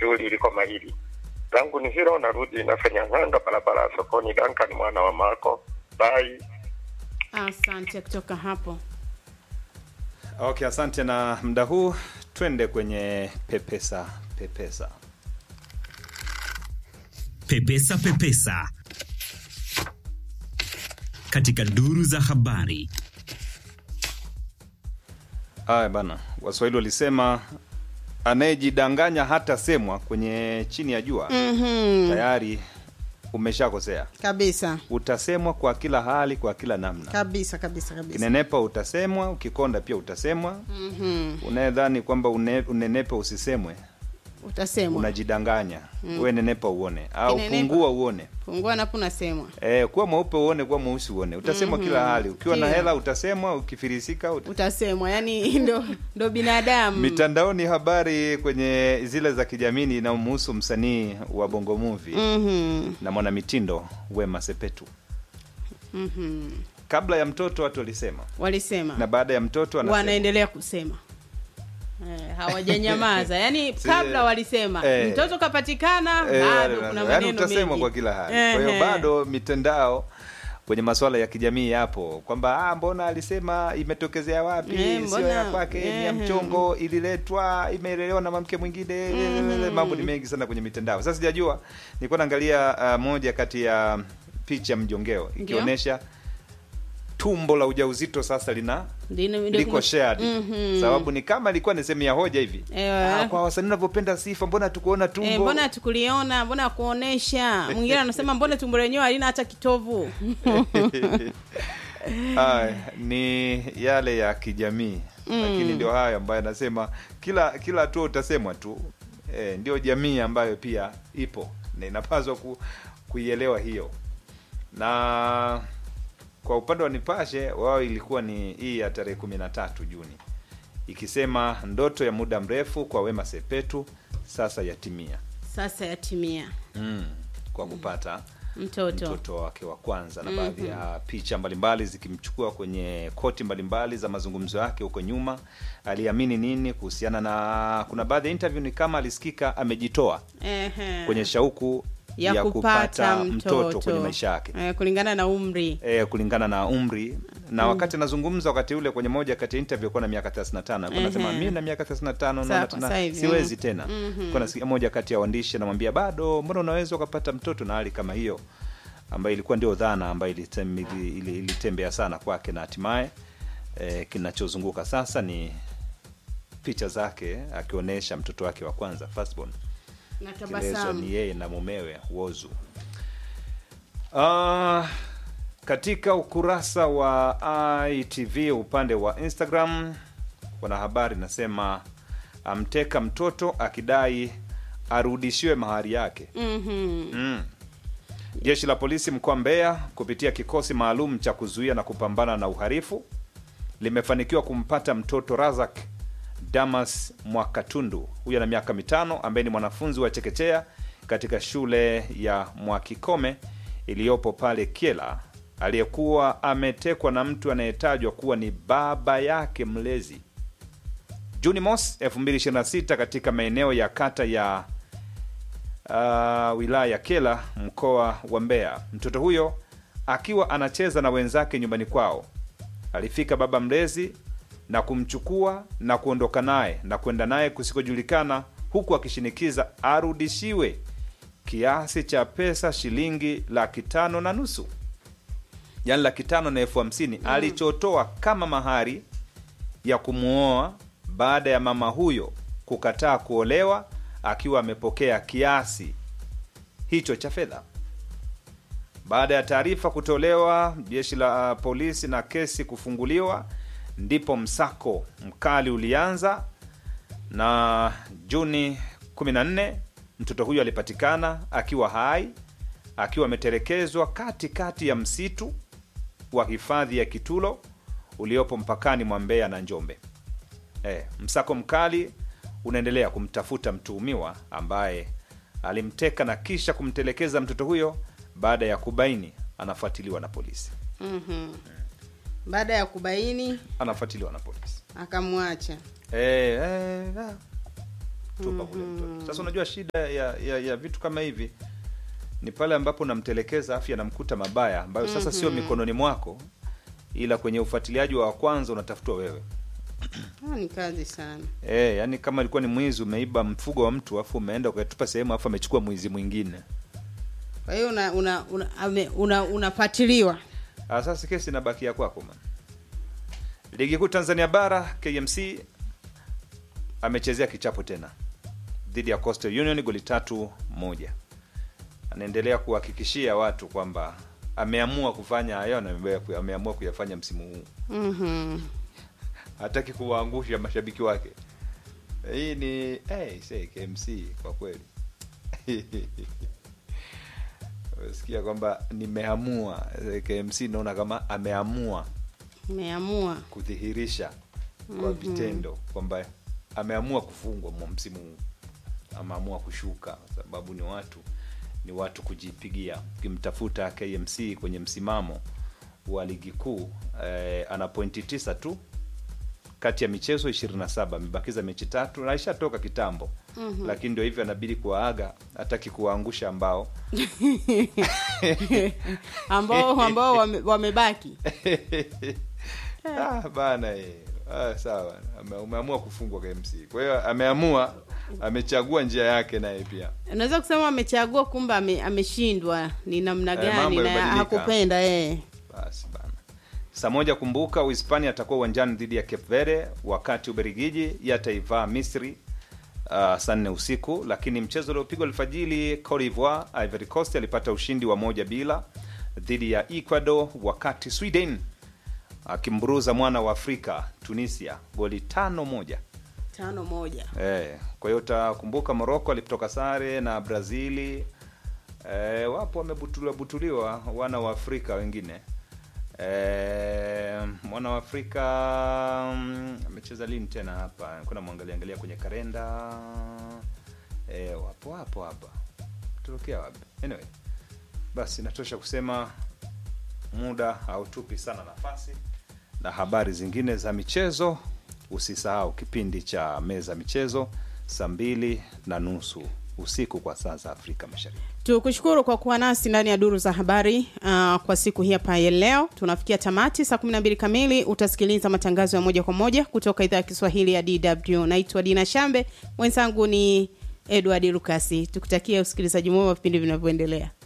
shughuli iliko mahili zangu ni hilo, narudi nafanya ng'anga barabara ya sokoni. Duncan mwana wa Marco, bye. Asante kutoka hapo. Okay, asante. Na muda huu twende kwenye pepesa pepesa. Pepesa Pepesa katika duru za habari. Haya bana, Waswahili walisema anayejidanganya hata semwa kwenye chini ya jua Mhm. tayari umeshakosea. Kabisa Utasemwa kwa kila hali, kwa kila namna. kabisa kabisa kabisa. Ukinenepa utasemwa, ukikonda pia utasemwa. Mhm. Unayedhani kwamba une, unenepe usisemwe, Utasemwa. unajidanganya. We nenepa uone, au Kinenepa. pungua uone. Pungua napo unasemwa. Eh, kuwa mweupe uone, kuwa mweusi uone. Utasemwa kila hali. Ukiwa na Kila. hela utasemwa, ukifirisika uta... Utasemwa. Yaani ndo ndo binadamu. Mitandaoni habari kwenye zile za kijamii inamhusu msanii wa Bongo Movie Mhm. na mwanamitindo Wema Sepetu. Mhm. Kabla ya mtoto watu walisema, Walisema. na baada ya mtoto anasema. wanaendelea kusema eh, hawajanyamaza yaani Si- kabla walisema eh, mtoto kapatikana Eh, bado yaani kuna maneno utasemwa mengi kwa kila hali. Kwa hiyo Ehe. bado mitandao kwenye masuala ya kijamii yapo kwamba ah, mbona alisema imetokezea wapi? Eh, Sio mbona- ya kwake, ni ya ehe. mchongo, ililetwa, imelelewa na mwanamke mwingine. Mambo ni mengi sana kwenye mitandao. Sasa sijajua, nilikuwa naangalia ah, moja kati ya picha mjongeo ikionyesha tumbo la ujauzito sasa lina Ndino- ndio liko kuna- shared Mhm. sababu ni kama ilikuwa ni sehemu ya hoja hivi Eh, ah, kwa wasanii unavyopenda sifa mbona tukuona tumbo Eh, mbona tukuliona mbona kuonesha mwingine anasema mbona tumbo lenyewe halina hata kitovu Ah, ni yale ya kijamii lakini ndio hayo ambayo anasema kila kila hatua utasemwa tu eh, ndio jamii ambayo pia ipo na inapaswa ku, kuielewa hiyo na kwa upande wa nipashe wao ilikuwa ni hii ya tarehe kumi na tatu juni ikisema ndoto ya muda mrefu kwa wema sepetu sasa yatimia sasa yatimia mm, kwa kupata mtoto, mtoto wake wa kwanza na baadhi ya picha mbalimbali zikimchukua kwenye koti mbalimbali za mazungumzo yake huko nyuma aliamini nini kuhusiana na kuna baadhi ya interview ni kama alisikika amejitoa Ehe. kwenye shauku ya, kupata, mtoto, kwenye maisha yake eh, kulingana na umri e, kulingana na umri na wakati anazungumza wakati ule kwenye moja kati ya interview alikuwa na miaka 35 alikuwa anasema Ehe. mimi na miaka 35 Sawa, naona kwa tena sasa hivi, siwezi mm. tena kwa nasikia moja kati ya waandishi anamwambia bado mbona unaweza ukapata mtoto na hali kama hiyo ambayo ilikuwa ndio dhana ambayo ilitem, ili- ili- ilitembea sana kwake na hatimaye e, kinachozunguka sasa ni picha zake akionyesha mtoto wake wa kwanza firstborn na kielezo tabasamu ni yeye na mumewe Wozu. Ah, katika ukurasa wa ITV upande wa Instagram wanahabari nasema amteka mtoto akidai arudishiwe mahari yake. Mhm. Mm. Jeshi la polisi mkoa Mbeya kupitia kikosi maalum cha kuzuia na kupambana na uhalifu limefanikiwa kumpata mtoto Razak Damas Mwakatundu, huyo ana miaka mitano, ambaye ni mwanafunzi wa chekechea katika shule ya Mwakikome iliyopo pale Kiela, aliyekuwa ametekwa na mtu anayetajwa kuwa ni baba yake mlezi. Juni mos 2026 katika maeneo ya kata ya uh, wilaya ya Kela mkoa wa Mbeya. Mtoto huyo akiwa anacheza na wenzake nyumbani kwao, alifika baba mlezi na kumchukua na kuondoka naye na kwenda naye kusikojulikana, huku akishinikiza arudishiwe kiasi cha pesa shilingi laki tano na nusu yaani laki tano na elfu hamsini alichotoa kama mahari ya kumwoa baada ya mama huyo kukataa kuolewa akiwa amepokea kiasi hicho cha fedha. Baada ya taarifa kutolewa jeshi la polisi na kesi kufunguliwa, ndipo msako mkali ulianza, na Juni 14 mtoto huyo alipatikana akiwa hai, akiwa ametelekezwa katikati ya msitu wa hifadhi ya Kitulo uliopo mpakani mwa Mbeya na Njombe. E, msako mkali unaendelea kumtafuta mtuhumiwa ambaye alimteka na kisha kumtelekeza mtoto huyo baada ya kubaini anafuatiliwa na polisi. Mhm. baada ya kubaini Anafuatiliwa na polisi. akamwacha E, e, ah. tupa ule mtoto sasa unajua shida ya, ya, ya vitu kama hivi ni pale ambapo unamtelekeza afya anamkuta mabaya ambayo sasa sio mikononi mwako ila kwenye ufuatiliaji wa kwanza unatafutwa wewe Ah, ni kazi sana e, yani kama ilikuwa ni mwizi umeiba mfugo wa mtu afu umeenda ukatupa sehemu afu amechukua mwizi mwingine kwa hiyo una una una, ame- una, unafuatiliwa Ah, sasa kesi inabakia kwako man ligi kuu tanzania bara kmc amechezea kichapo tena dhidi ya coastal union goli tatu moja anaendelea kuhakikishia watu kwamba ameamua kufanya hayo na ame- ameamua kuyafanya msimu huu Mhm. hataki kuwaangusha mashabiki wake hii ni hey, say, kmc kwa kweli sikia kwamba nimeamua Eh, kmc naona kama ameamua umeamua kudhihirisha kwa vitendo kwamba ameamua kufungwa mwa msimu huu ameamua kushuka kwa sababu ni watu ni watu kujipigia ukimtafuta kmc kwenye msimamo wa ligi kuu eh, ana pointi tisa tu kati ya michezo 27 amebakiza mechi tatu na ishatoka kitambo mm-hmm. lakini ndio hivyo anabidi kuwaaga hataki kuwaangusha ambao ambao ambao wame- wamebaki ah, bana eh. ah, sawa Ame- umeamua kufungwa KMC kwa hiyo ameamua amechagua njia yake naye pia unaweza kusema amechagua kumbe ame, ameshindwa ni namna Eh, gani mambo na yamebadilika. hakupenda eh. basi bana saa moja kumbuka uhispania atakuwa uwanjani dhidi ya cape verde wakati uberigiji yataivaa misri uh, saa nne usiku lakini mchezo uliopigwa alfajili Cote d'Ivoire ivory coast alipata ushindi wa moja bila dhidi ya ecuador wakati sweden akimburuza mwana wa afrika tunisia goli tano moja tano moja Eh, kwa hiyo utakumbuka Morocco alipotoka sare na Brazili. Eh, wapo wamebutuliwa butuliwa wana wa Afrika wengine. Eh, mwana wa Afrika mm, amecheza lini tena hapa? Kuna mwangalia angalia kwenye kalenda. Eh, wapo wapo hapa. Tutokea wapi? Anyway, basi natosha kusema muda hautupi sana nafasi na habari zingine za michezo usisahau kipindi cha meza michezo saa mbili na nusu usiku kwa saa za afrika mashariki tukushukuru kwa kuwa nasi ndani ya duru za habari uh, kwa siku hii hapa ya leo tunafikia tamati saa 12 kamili utasikiliza matangazo ya moja kwa moja kutoka idhaa ya kiswahili ya dw naitwa dina shambe mwenzangu ni edward lukasi tukutakia usikilizaji mwema wa vipindi vinavyoendelea